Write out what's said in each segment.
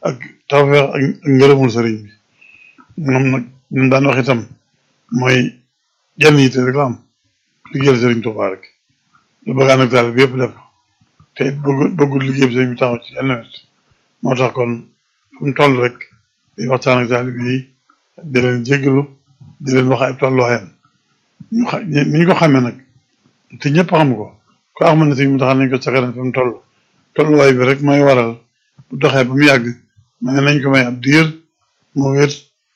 ak tawfeex ak ngërëmul sëriñ bi moom nag ñun daan wax itam mooy jenn yitte rek la am liggéeyal sëriñ Tuubaa rek lu bëggaan ak taal bi yëpp def te bëggul bëggul liggéey bi sëriñ bi taxaw ci yenn wet moo tax kon fu mu toll rek di waxtaan ak taal bi di leen jéggalu di leen wax ay tolluwaayam ñu xa ni ñu ko xamee nag te ñëpp xam ko ko xam ne sëriñ mu taxaw nañ ko sa kanam fi mu toll tolluwaay bi rek mooy waral bu doxee ba mu yàgg ma ne nañ ko may ab diir moo wér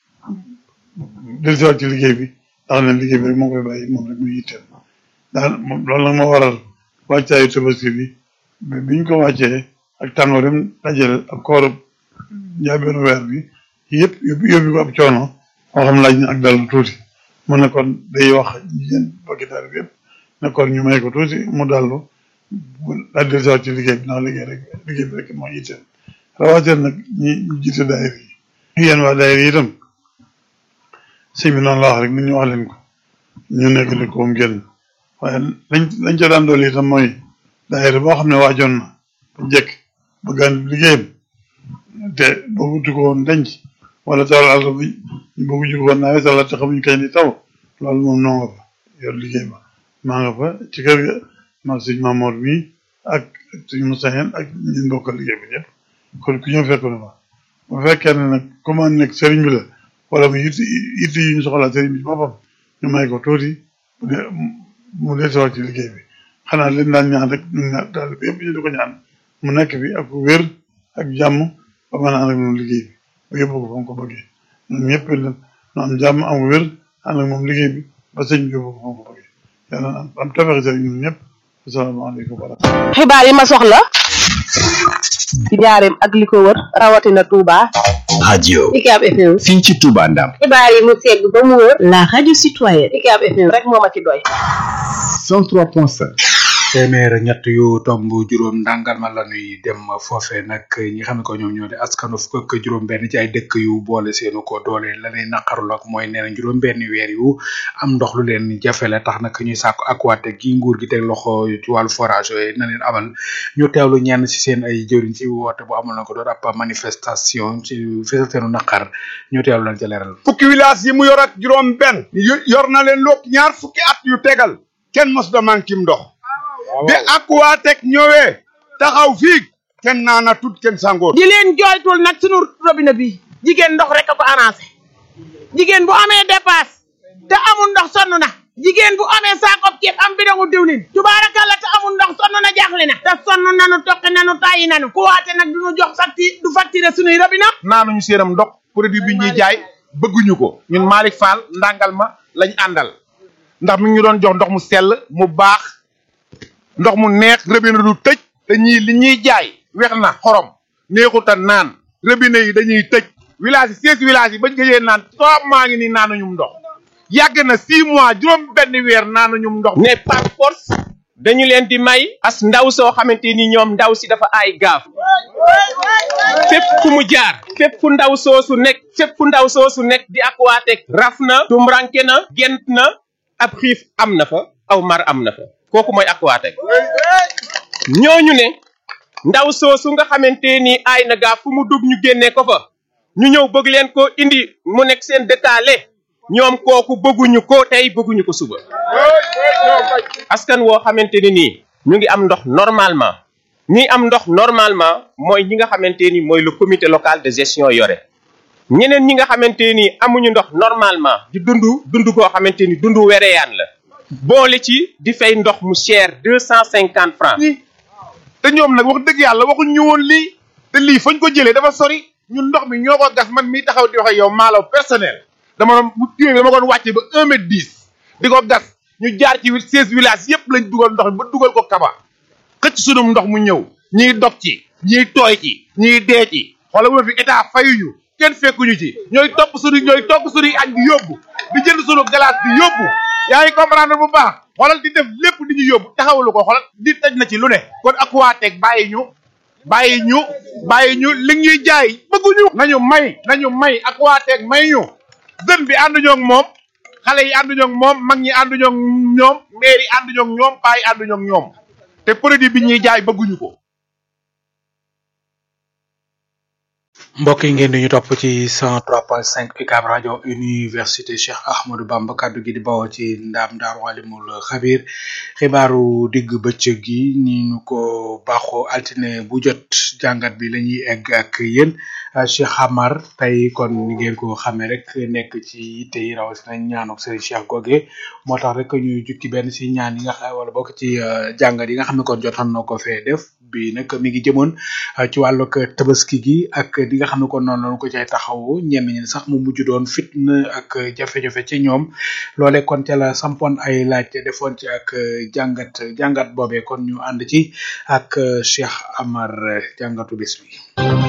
dellusiwaat ci liggéey bi ndax ne liggéey bi rek moo koy bàyyi moom rek muy yitteel daal loolu nag moo waral wàccaayu tabaski bi biñ ko wàccee ak tàngoor dem dajale ak koorub njaabeenu weer bi yëpp yóbbu yóbbu ko ab coono moo xam laaj na ak dal tuuti mu ne kon day wax jigéen bokki daal bi yëpp ne kon ñu may ko tuuti mu dallu daal di dellusiwaat ci liggéey bi ndax liggéey rek liggéey bi rek moo yitteel rawatina nag ñi ñu jiite daayir yi yéen waa daayir yi itam sëñ bi noonu la wax rek nit ñu wax leen ko ñu nekk li koom génn waaye lañ lañ ca daan dool itam mooy daayira boo xam ne waajoon na ba njëkk bëggaan liggéeyam te bëggutu ko woon denc wala tool àll bi ñu bëggu ko woon nawet wala te xamuñ kañ di taw loolu moom noo nga fa yor liggéey ba maa nga fa ci kër ga mag sëñ Mamoor mi ak sëñ Moussa Hène ak ñun bokkal liggéey bi ñëpp kon ku ñëw fekk na fa bu fekkee ne nag comme nekk sëriñ bi la wala mu yitti yitti yi ñu soxlaa sëriñ bi ci boppam ñu may ko tuuti mu dee mu dee sawar ci liggéey bi xanaa leen daan ñaan rek ñu ñaan daal bi yëpp ñu di ko ñaan mu nekk fi ak wér ak jàmm ba mën a ànd ak moom liggéey bi ba yóbbu ko fa mu ko bëggee ñun ñëpp ñu am jàmm am wér ànd ak moom liggéey bi ba sëñ bi yóbbu ko fa mu ko bëggee yàlla am am tafeexi sëriñ ñun ñëpp asalaamaaleykum wa rahmatulah. xibaar yi ma soxla ci njaareem ak li ko wër rawatina Touba. radio Ucab FM. fii ci Touba Ndam xibaar yi mu segg ba mu wër. La radio citoyenne. Ucab FM rek moo ma ci doy. 103.5 téeméer ñett yu tomb juróom ndàngal ma la ñuy dem foofe nag ñi xam ne ko ñoom ñoo di askanu fukk ak juróom benn ci ay dëkk yu boole seenu ko doole la ñuy naqarul ak mooy nee na juróom benn weer yu am ndox lu leen jafe la tax nag ñuy sàkku Aquatech gi nguur gi teg loxo ci wàllu forage yooyu na leen amal ñu teewlu ñenn ci seen ay jëriñ ci woote bu amal na ko doon ab manifestation ci fesal seenu naqar ñu teewlu leen ca leeral fukki village yi mu yor ak juróom benn yor na leen lokk ñaar fukki at yu tegal kenn mos da mankim ndox bi Aquatech ñëwee taxaw fii kenn naana tut kenn sangoor di leen jooytul nag sunu robinet bi jigéen ndox rek a ko arrangé jigéen bu amee dépasse te amul ndox sonn na jigéen bu amee saakob ceeb am bidongu diwlin tubaarakalla te amul ndox sonn na jaaxle na te sonn nanu toqi nanu tàyyi nanu ku waate nag duñu jox facture du facture sunuy robinet naanuñu séenam ndox produit bi ñuy jaay bëgguñu ko ñun Malick Fall ndàngal ma lañ àndal ndax mi ngi ñu doon jox ndox mu sell mu baax ndox mu neex robinet du tëj te ñii li ñuy jaay weex na xorom neexuta naan robinet yi dañuy tëj village yi seize village yi bañ gëjee naan trois maa ngi nii naanuñum ndox yàgg na six mois juróom benn weer naanuñum ndox ne par force dañu leen di may as ndaw soo xamante ni ñoom ndaw si dafa ay gaaf fépp fu mu jaar fépp fu ndaw soosu nekk fépp fu ndaw soosu nekk di Aquatech raf na tumranke na gent na ab xiif am na fa aw mar am na fa kooku mooy Aquatech ñooñu ne ndaw soosu nga xamante ni aay na gaaf fu mu dugg ñu génnee ko fa ñu ñëw bëgg leen ko indi mu nekk seen dëkkaale ñoom kooku bëgguñu ko tey bëgguñu ko suba askan woo xamante ni nii ñu ngi am ndox normalement ñi am ndox normalement mooy ñi nga xamante ni mooy le comité local de gestion yore ñeneen ñi nga xamante ni amuñu ndox normalement di dund dund koo xamante ni dund wereyaan la boole ci di fay ndox mu cher deux cent cinquante francs te ñoom nag wax dëgg yàlla waxuñ ñu woon lii te lii fañ ko jëlee dafa sori ñun ndox mi ñoo ko gas man mii taxaw di wax ak yow maalaw personnel dama doon bu tiwee bi dama doon wàcce ba un mètre dix di ko gas ñu jaar ci seize villages yépp lañ dugal ndox mi ba dugal ko kaba xëcc sunum ndox mu ñëw ñiy dog ci ñiy tooy ci ñiy dee ci xoolal bu fi état fayuñu kenn fekkuñu ci ñooy topp suñu ñooy topp suñuy añ di yóbbu di jënd suñu glace di yóbbu yaa ngi comprendre bu baax xoolal di def lépp di ñu yóbbu taxawalu ko xoolal di taj na ci lu ne kon Aquatech bàyyi ñu bàyyi ñu bàyyi ñu li ñuy jaay bëgguñu nañu may nañu may Aquatech may ñu jeune bi ànduñoo ak moom xale yi ànduñoo ak moom mag ñi ànduñoo ak ñoom maire yi ànduñoo ak ñoom paa yi ànduñoo ak ñoom te produit bi ñuy jaay bëgguñu ko mbokk yi ngeen di ñu topp ci 103.5 UCAB rajo université Cheikh Ahmadou Bamba kaddu gi di bawoo ci ndaam daaru alimul xabir xibaaru digg bëccëg gi ni ñu ko baaxoo altine bu jot jàngat bi la ñuy egg ak yéen Cheikh Amar tey kon ni ngeen ko xamee rek nekk ci yitte yi rawatina ñaanu Serigne Cheikh Goge moo tax rek ñu jukki benn si ñaan yi nga xam wala bokk ci jàngat yi nga xam ne kon jotoon na ko fee def bi nag mi ngi jëmoon ci wàllug tabaski gi ak di nga xam ne kon noonu lañu ko cay taxawu ñenn ñi sax mu mujj doon fitna ak jafe-jafe ci ñoom loole kon ca la sampoon ay laaj defoon ci ak jàngat jàngat boobee kon ñu ànd ci ak Cheikh Amar jàngatu bis bi.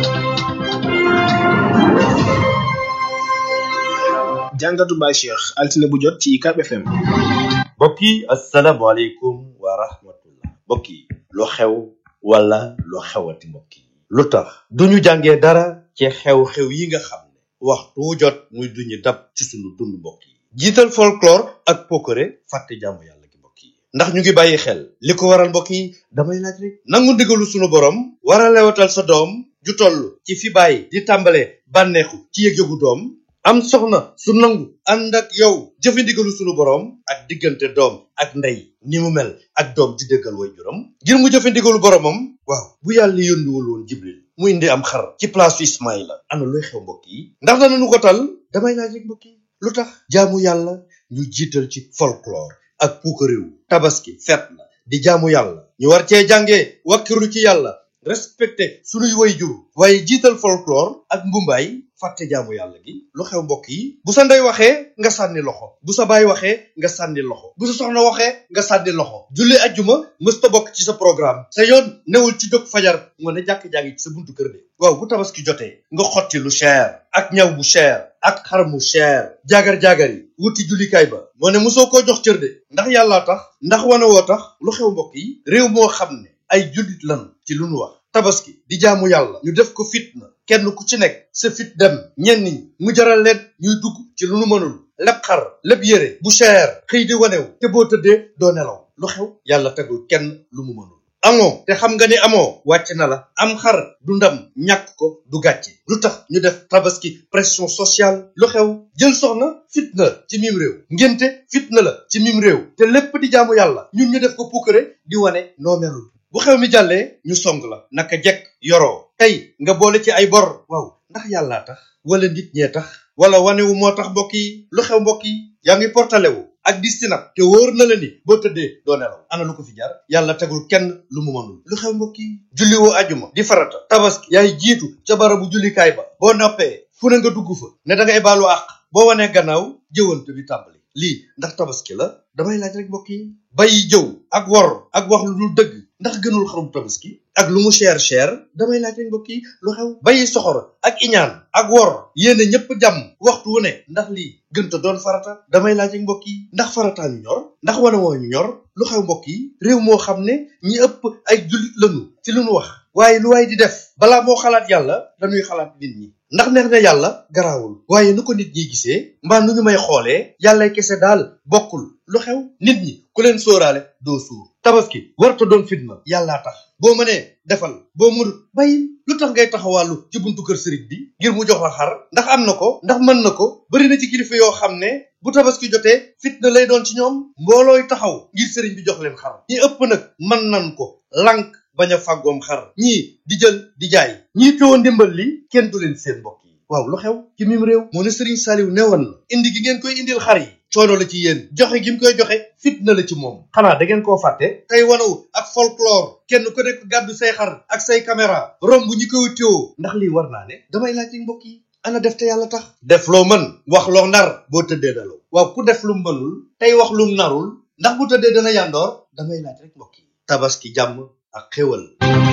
jàngatu Baye Cheikh altine bu jot ci UCAB FM. mbokk yi asalaamaaleykum wa rahmatullah mbokk yi lu xew wala lu xewati mbokk yi lu tax duñu jàngee dara ci xew-xew yi nga xam ne waxtu jot muy duñu dab ci sunu dund mbokk yi jiital folklore ak pokore fàtte jaamu yàlla gi mbokk yi ndax ñu ngi bàyyi xel li ko waral mbokk yi damay laaj rek nangu ndigalu sunu borom war a lewatal sa doom ju toll ci fi bàyyi di tàmbale bànneexu ci yëg-yëgu doom am soxna su nangu ànd ak yow jëfandigalu sunu borom ak diggante doom ak ndey ni mu mel ak doom di dëggal way juram ngir mu jëfandigalu boromam waaw bu yàlla yónniwul woon jibril mu indi am xar ci place su ismaïla ana luy xew mbokk yi ndax danañu ko tal damay laaj rek mbokk yi lu tax jaamu yàlla ñu jiital ci folklore ak puukaréew tabaski fet la di jaamu yàlla ñu war cee jàngee wakkiru ci yàlla respecté sunuy way jur waaye jiital folklore ak mbumbaay fàtte jaamu yàlla gi lu xew mbokk yi bu sa ndey waxee nga sànni loxo bu sa baay waxee nga sànni loxo bu sa soxna waxee nga sànni loxo julli ajjuma mësta bokk ci sa programme sa yoon newul ci jóg fajar nga ne jàkk-jàngi ci sa buntu kër de waaw bu tabaski jotee nga xotti lu cher ak ñaw bu cher ak xar mu cher jaagar-jaagar yi wuti jullikaay ba moo ne mosoo koo jox cër de ndax yàllaa tax ndax wane woo tax lu xew mbokk yi réew moo xam ne ay jullit lan ci lu nu wax tabaski di jaamu yàlla ñu def ko fitna kenn ku ci nekk sa fit dem ñenn ñi mu jaral leen ñuy dugg ci lu nu mënul lépp xar lépp yére bu cher xëy di wanew te boo tëddee doo nelaw lu xew yàlla tegul kenn lu mu mënul amoo te xam nga ni amoo wàcc na la am xar du ndam ñàkk ko du gàcce lu tax ñu def tabaski pression sociale lu xew jël soxna fitna ci mim réew ngénte fitna la ci mim réew te lépp di jaamu yàlla ñun ñu def ko puukare di wane noo melul bu xew mi jàllee ñu song la naka jekk yoroo tey nga boole ci ay bor waaw ndax yàllaa tax wala nit ñee tax wala wanewu moo tax mbokk yi lu xew mbokk yi yaa ngi portale wu ak di sinap te wóor na la ni boo tëddee doo nelaw ana lu ko fi jar yàlla tegul kenn lu mu mënul lu xew mbokk yi julli woo ajuma di farata tabaski yaay jiitu ca barabu jullikaay ba boo noppee fu ne nga dugg fa ne da ngay baalu àq boo wanee gannaaw jëwante bi tàmbali lii ndax tabaski la damay laaj rek mbokk yi bàyyi jëw ak wor ak wax lu dul dëgg ndax gënul xarum tabaski ak lu mu cher cher damay laaj rek mbokk yi lu xew bàyyi soxor ak iñaan ak wor yéene ñëpp jàmm waxtu wu ne ndax lii gënta doon farata damay laaj rek mbokk yi ndax farataa ñu ñor ndax wane woo ñu ñor lu xew mbokk yi réew moo xam ne ñi ëpp ay jullit lañu ci lu nu wax waaye lu waay di def balaa moo xalaat yàlla dañuy xalaat nit ñi ndax neex na yàlla garaawul waaye nu ko nit ñi gisee mbaa nu ñu may xoolee yàlla kese daal bokkul lu xew nit ñi ku leen sóoraale doo suur tabaski warta doon fitna yàllaa tax boo mënee defal boo mënut bàyyil lu tax ngay taxawàllu ci buntu kër sëriñ bi ngir mu jox la xar ndax am na ko ndax mën na ko bari na ci kilifa yoo xam ne bu tabaski jotee fitna lay doon ci ñoom mboolooy taxaw ngir sëriñ bi jox leen xar ñi ëpp nag mën nan ko lànk bañ a fàggoom xar ñii di jël di jaay ñii teewoon ndimbal li kenn du leen seen mbokk yi waaw lu xew ci mim réew moo ne sëriñ Saaliw newoon na indi gi ngeen koy indil xar yi coono la ci yéen joxe gi mu koy joxe fitna la ci moom xanaa da ngeen koo fàtte tey wanaw ak folklore kenn ku nekk gàddu say xar ak say caméra romb ñi koy téewoo ndax lii war naa ne damay laaj mbokk yi ana def te yàlla tax def loo mën wax loo nar boo tëddee dalaw waaw ku def lu mënul tey wax lu narul ndax bu tëddee dana yàndoor damay laaj rek mbokk yi tabaski jàmm ak xéwal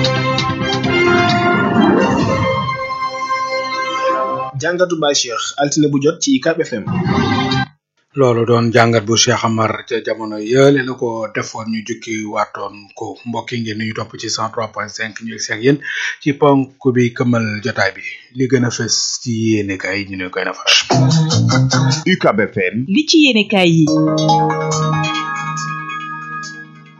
jàngatu Baye Cheikh altine bu jot ci UCAB FM. loolu doon jàngat bu Cheikh Amar ca jamono yële la ko defoon ñu jukki waatoon ko mbokk yi ngeen ñu topp ci 103.5 ñu egsi ak yéen ci ponk bi këmal jotaay bi li gën a fës ci yéene kay ñu ne koy nafar. UCAB FM li ci yéene kaay yi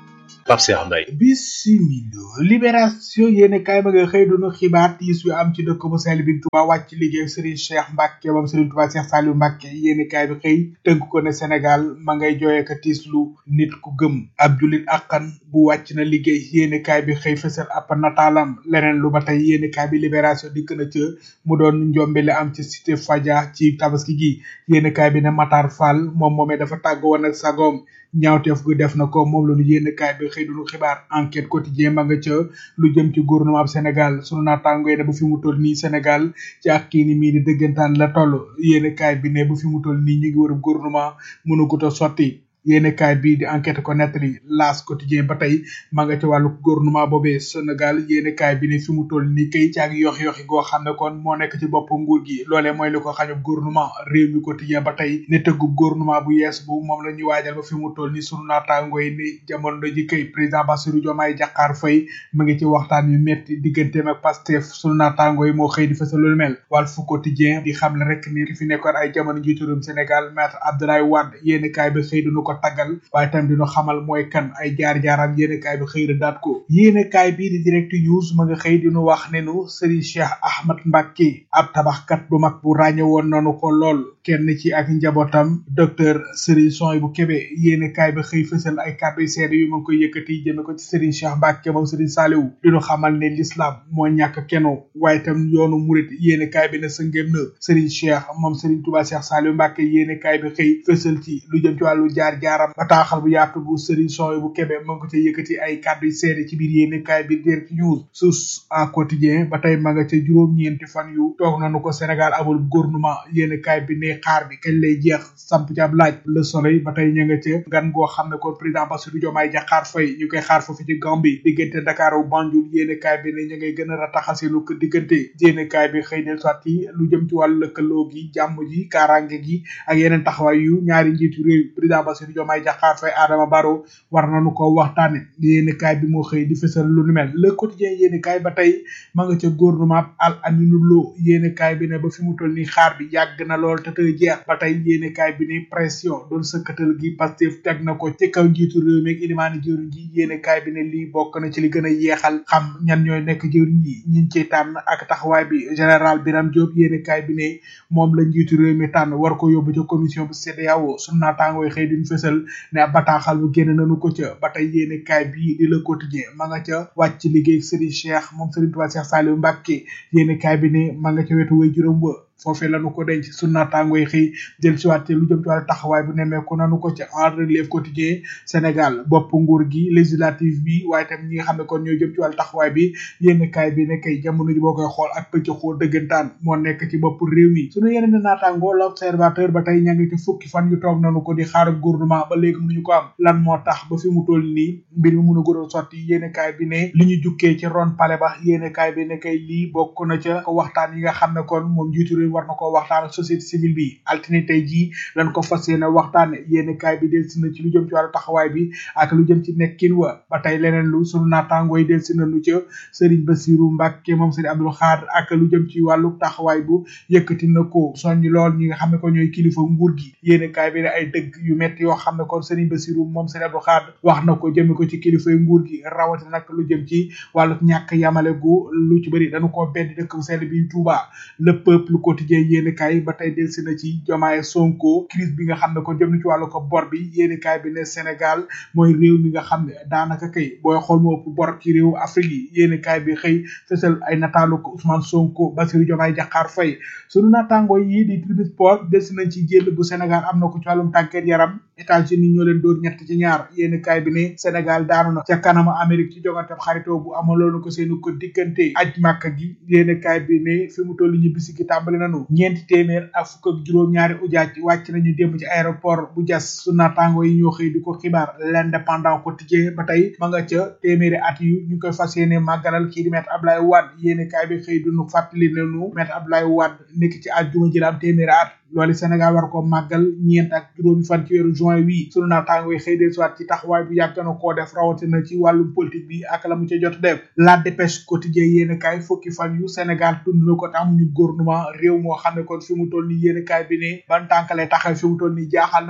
Pape Cheikh Mbaye bisimilo libération yéene kaay ba nga xëy dunu xibaar tiis wi am ci dëkk bu sell bi Touba wàcc liggéey Serigne Cheikh Mbacke moom Serigne Touba Cheikh Saliou Mbacke yéene kaay bi xëy tënk ko ne Sénégal ma ngay jooyee ka tiis lu nit ku gëm ab julit akkan bu wàcc na liggéey yéene kaay bi xëy fësal ab nataalam leneen lu ba tey yéene kaay bi libération dikk na ca mu doon njombe li am ci cité Fadia ci tabaski gi yéene kaay bi ne Matar Fall moom moomee dafa tàgg woon ak sagoom ñaawteef gu def na ko moom la ñu yéene kaay bi xëy duñu xibaar enquête quotidien ma nga ca lu jëm ci gouvernement bu Sénégal sunu naataango yi ne bu fi mu toll nii Sénégal ci ak kii ni mii di dëggantaan la toll yéene kaay bi ne bu fi mu toll nii ñu ngi war gouvernement mënu ko ta sotti yéene kaay bii di enquête ko nettali laas quotidien ba tey ma nga ca wàllu gouvernement boobee Sénégal yéene kaay bi ne fi mu toll nii kay ci ak yox yoxi goo xam ne kon moo nekk ci bopp nguur gi loolee mooy li ko xañub gouvernement réew mi quotidien ba tey ne tëggub gouvernement bu yees bu moom la ñuy waajal ba fi mu toll nii sunu naataango yi ni jamono ji kay président Bassirou Diomaye Diakhar Faye mu ngi ci waxtaan yu metti digganteem ak Pastef sunu naataango yi moo xëy di fësal lu mel Walf quotidien di xam ne rek ni ki fi nekkoon ay jamono njiitu réewum Sénégal maître Abdoulaye Wade yéene kaay bi xëy dunu ko taggal waaye tam dina xamal mooy kan ay jaar-jaaram yéene kaay bi xëy na daat ko yéene kaay bii di direct news ma nga xëy dinu wax ne nu Serigne Cheikh Ahmad Mbacke ab tabaxkat bu mag bu ràññe woon nanu ko lool kenn ci ak njabootam docteur Serigne Soy bu Kébé yéene kaay bi xëy fësal ay kàddu yu seede yu ma ngi koy yëkkati jëme ko ci Serigne Cheikh Mbacke moom Serigne Saliou dinu xamal ne l'islam moo ñàkk keno waaye tam yoonu murit yéene kaay bi ne sa ngém na Serigne Cheikh moom Serigne Touba Cheikh Saliou Mbacke yéene kaay bi xëy fësal ci lu jëm ci wàllu jaar-jaaram bataaxal bu yaatu bu Serigne Soy bu Kébé mu ngi ko ca yëkkati ay kàddu yu seede ci biir yéene kaay bi direct news sus à quotidien ba tey ma nga ca juróom-ñeenti fan yu toog nañu ko Sénégal amul gouvernement yéene kaay bi ne xaar bi kañ lay jeex samp ci ab laaj le soleil ba tey ña nga ca gan goo xam ne kon président Bassirou Diomaye Diakhar Faye ñu koy xaar foofu ci Gambie diggante Dakar ak Banjul yéene kaay bi ne ña ngay gën a rataxasi lu ko diggante yéene kaay bi xëy del soit yi lu jëm ci wàllu lëkkaloo gi jàmm ji kaaraange gi ak yeneen taxawaay yu ñaari njiitu réew président Bassirou Diomaye Diakhar Faye Adama Barrow war nañu ko waxtaane yéene kaay bi moo xëy di fësal lu nu mel le quotidien yéene kaay ba tey ma nga ca gouvernement al aminu loo yéene kaay bi ne ba fi mu toll nii xaar bi yàgg na lool te tey jeex ba tey yéene kaay bi ne pression doon sëkkatal gi Pastef teg na ko ci kaw njiitu réew mi ak ilimaani jëwriñ ji yéene kaay bi ne lii bokk na ci li gën a yeexal xam ñan ñooy nekk jëwriñ yi ñiñ ci tànn ak taxawaay bi général Birame Diop yéene kaay bi ne moom la njiitu réew mi tànn war ko yóbbu ca commission bu CEDEAO sunu naataangooy xëy duñ fësal ne ab bataaxal bu génn nañu ko ca ba tey yéene kaay bii di le quotidien ma nga ca wàcc liggéey Serigne Cheikh moom Serigne Touba Cheikh Saliou Mbacke yéene kaay bi ne ma nga ca wetu way juróom wa foofee lañu ko denc su naataangoy xëy jël si waat lu jëm ci wàllu taxawaay bu nemmeeku nanu ko ca en relève quotidien Sénégal bopp nguur gi législative bi waaye tam ñi nga xam ne kon ñoo jëm ci wàllu taxawaay bi yénn kaay bi ne kay jamono ji boo koy xool ak pëcc xool dëggantaan moo nekk ci bopp réew mi suñu yeneen di naataangoo l'observateur ba tey ña ngi ci fukki fan yu toog nanu ko di xaar gouvernement ba léegi mënuñu ko am lan moo tax ba fi mu toll nii mbir mi mun a gën a sotti yéene kaay bi ne li ñu jukkee ci ron pale ba yéene kaay bi ne kay lii bokk na ca waxtaan yi nga xam ne kon moom njiitu réew war na ko waxtaan ak société civile bi altine tey jii lañ ko fas yéene waxtaane yéene kaay bi del si na ci lu jëm ci wàllu taxawaay bi ak lu jëm ci nekkin wa ba tey leneen lu sunu naataangoo yi del si nañu ca Serigne Bassirou Mbacke moom Serigne Abdou Khadre ak lu jëm ci wàllu taxawaay bu yëkkati na ko soññ lool ñi nga xam ne ko ñooy kilifa nguur gi yéene kaay bi ne ay dëgg yu metti yoo xam ne kon Serigne Bassirou moom Serigne Abdou Khadre wax na ko jëme ko ci kilifa nguur gi rawatina nag lu jëm ci wàllu ñàkk yamale gu lu ci bëri dañu ko bedd dëkk bu sell bi Touba le peuple quotidien yéene kaay ba tey delsi na ci Diomaye Sonko crise bi nga xam ne ko jëm na ci wàllu ko bor bi yéene kaay bi ne Sénégal mooy réew mi nga xam ne daanaka kay booy xool moo ëpp bor ci réew Afrique yi yéene kaay bi xëy fësal ay nataalu ko Ousmane Sonko Bassirou Diomaye Diakhar Faye sunu naataangoo yi di Tribune Sport delsi nañ ci jël bu Sénégal am na ko ci wàllum tàggat yaram États-Unis ñoo leen dóor ñett ci ñaar yéene kaay bi ne Sénégal daanu na ca kanama Amérique ci jogante xaritoo bu amaloon ko seenu ko diggante aj màkk gi yéene kaay bi ne fi mu toll ñu bisi gi tàmbali nanu ñeenti téeméer ak fukk ak juróom-ñaari ujaaj wàcc nañu démb ci aéroport bu jas su naataango yi ñoo xëy di ko xibaar l'indépendant quotidien ba tey ma nga ca téeméeri at yu ñu koy fas yéene màggalal kii di maître Abdoulaye Wade yéene kaay bi xëy dunu fàttali nañu maître Abdoulaye Wade nekk ci àjjuma ji la am téeméeri at loolu Sénégal war ko màggal ñeent ak juróomi fan ci weeru juin wii sunu naataango yi xëy del soit ci taxawaay bu yàgg na koo def rawatina ci wàllum politique bi ak la mu ca jot def la dépêche quotidien yéen kaay fukki fan yu Sénégal tund na ko te amuñu gouvernement réew moo xam ne kon fi mu toll nii yéen kaay bi ne ban tànk lay taxaw fi mu toll nii jaaxal nanu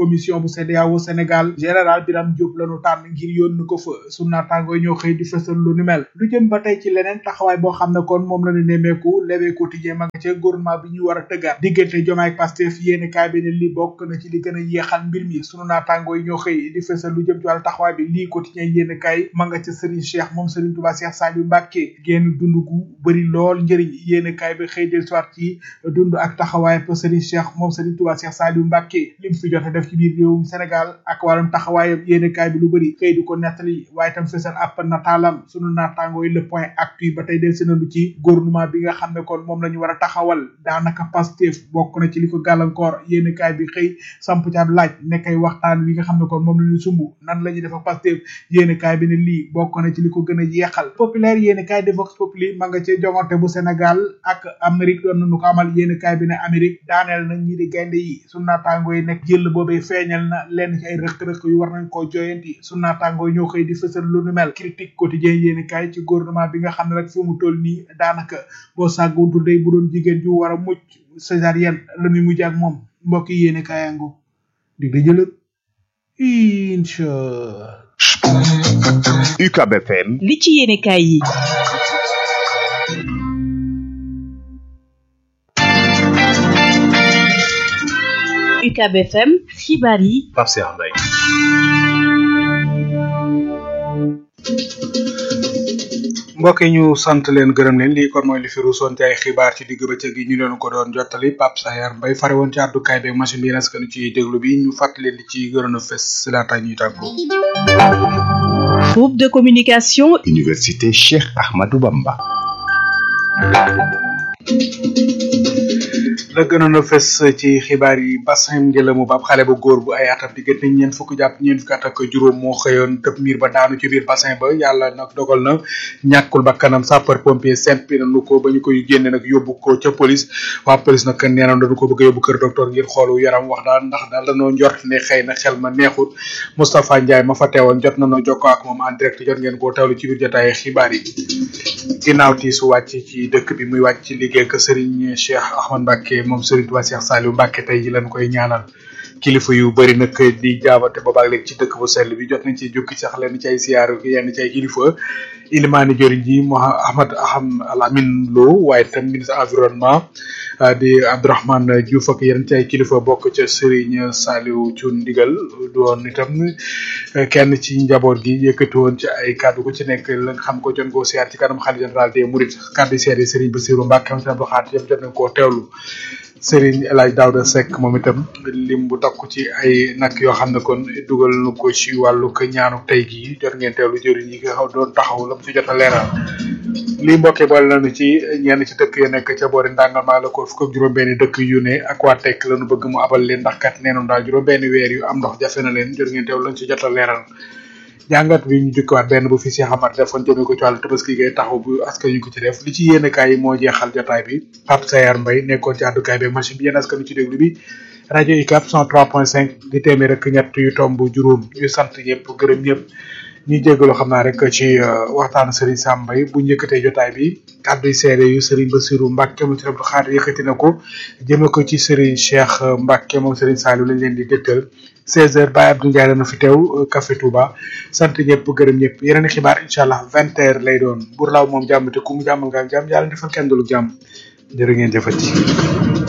commission bu CEDEAO Sénégal général Birame Diop lañu tànn ngir yónni ko fa su naataangoo ñoo xëy di fësal lu ni mel lu jëm ba tey ci leneen taxawaay boo xam ne kon moom la ñu nemmeeku lewee quotidien ma nga ca gouvernement bi ñu war a tëggaat diggante Diomaye ak Pastef yéeni kaay bi ne li bokk na ci li gën a yeexal mbir mi sunu naataangoo yi ñoo xëy di fësal lu jëm ci wàllu taxawaay bi lii quotidien yéeni kaay ma nga ca Serigne Cheikh moom Serigne Touba Cheikh Saliou Mbacké génn dund gu bëri lool njëriñ yéeni kaay bi xëy del soir ci dund ak taxawaay pa Serigne Cheikh moom Serigne Touba Cheikh Saliou Mbacké lim fi jot a def ci biir réewum Sénégal ak wàllum taxawaayam yéeni kaay bi lu bëri xëy di ko nettali waaye tam fësal ab nataalam sunu naataangoo yi le point actu ba tey del seenandu ci gouvernement bi nga xam ne kon moom la ñu war a taxawal daanaka Pastef bokk na ci li ko gàllankoor yéeni kaay bi xëy samp ci ab laaj nekkay waxtaan wi nga xam ne kon moom la ñu sumb nan la ñuy def ak Pastef yéeni kaay bi ne lii bokk na ci li ko gën a yeexal populaire yéeni kaay de Vox Populi ma nga ci jongante bu Sénégal ak Amérique doon nañu ko amal yéeni kaay bi ne Amérique daaneel na ñi di gaynde yi su naataangoo yi nekk jël boobee feeñal na lenn ci ay rëq-rëq yu war nañ koo joyanti su naataangoo yi ñoo xëy di fësal lu nu mel critique quotidien yéeni kaay ci gouvernement bi nga xam ne rek fi mu toll nii daanaka boo sàgguntul day bu doon jigéen ju war a mucc césarienne la muy mujj ak moom mbokk yi yéeni kaayango dig di jëlët incha UCAB FM li ci yéene kaay yi UCAB FM xibaar yi Pape Cheikh Mbaye mbokk yi ñu sant leen gërëm leen lii kon mooy li fi ruusoon ci ay xibaar ci digg bëccëg gi ñu leen ko doon jottali Pape Sayar Mbaye fare woon ci àddukaay beeg machine bi naskanu ci déglu bi ñu fàttali leen li ci gënoon a fes si laata ñuy tàggoo. groupe de communication Université Cheikh Ahmadou Bamba la gënoon a fes ci xibaar yi bassin njëlamu bab xale bu góor bu ay atam diggante ñeent fukk jàpp ñeent fukk at ak juróom moo xëyoon tëb miir ba daanu ci biir bassin ba yàlla nag dogal na ñàkkul ba kanam sapeur pompier sempi nañu ko ba ñu koy génne nag yóbbu ko ca police waa police nag nee na dañu ko bëgg a yóbbu kër docteur ngir xoolu yaram wax daal ndax daal dañoo njort ne xëy na xel ma neexut Moustapha Ndiaye ma fa teewoon jot nañoo jokkoo ak moom en direct jot ngeen koo teewlu ci biir jotaay xibaar yi ginnaaw tiisu wàcc ci dëkk bi muy wàcc ci liggéey ak Serigne Cheikh Ahmad Mbacké moom Serigne Touba Cheikh Saliou Mbacké tey ji lañ koy ñaanal kilifa yu bëri nag di jaabate boobaag léegi ci dëkk bu sell bi jot nañ ci jukki sax leen ci ay siyaar yenn ci ay kilifa ilimaani jëriñ ji Ahmad Aham Alamin Lo waaye tam ministre environnement di Abdourahmane Diouf ak yenn ci ay kilifa bokk ca Serigne Saliou Thioune ndigal doon itam kenn ci njaboot gi yëkkati woon ci ay kàddu ku ci nekk la nga xam ko jon koo siyaar ci kanam xalifa général des Mourides kàddu seede Serigne Bassirou Mbacké am Abdou Khadre yëpp jot nañ koo teewlu Serigne El Hadj Daouda Seck moom itam lim bu takku ci ay nag yoo xam ne kon dugal na ko ci wàllu ko ñaanu tey gii jot ngeen teewlu jëriñ yi nga xaw doon taxaw la mu ci jot a leeral lii mbokkee boole nañu ci ñenn ci dëkk ya nekk ca boori ndàngamaa la ko fukk ak juróom-benni dëkk yu ne ak waa tekk lañu bëgg mu abal leen ndax kat nee nañu daal juróom-benni weer yu am ndox jafe na leen jot ngeen teewlu lañ ci jot a leeral jàngat bi ñu jukkiwaat benn bu fi Cheikh Amar defoon jëmee ko ci wàllu tabaski gay taxaw bu askan ñu ko ci def li ci yéene kaay yi moo jeexal jotaay bi Pape Sayar Mbaye nekkoon ci àddukaay bi machine bi yéen askan ci déglu bi rajo UCAB 103.5 di téeméer rek ñett yu tomb juróom ñu sant ñëpp gërëm ñëpp ñuy jégalu xam naa rek ci waxtaanu Serigne Sam Mbaye bu njëkkatee jotaay bi kàddu yi seede yu Serigne Bassirou Mbacké moom Serigne Abdou Khadre yëkkati na ko jëme ko ci Serigne Cheikh Mbacké moom Serigne Saliou lañ leen di dégtal 16h Baye Abdou Ndiaye dana fi teew Café Touba sant ñëpp gërëm ñëpp yeneen i xibaar incha allah 20h lay doon bur laaw moom jàmm te ku mu jàmmal nga am jàmm yàlla defal kenn du lu jàmm jërë ngeen jëfati.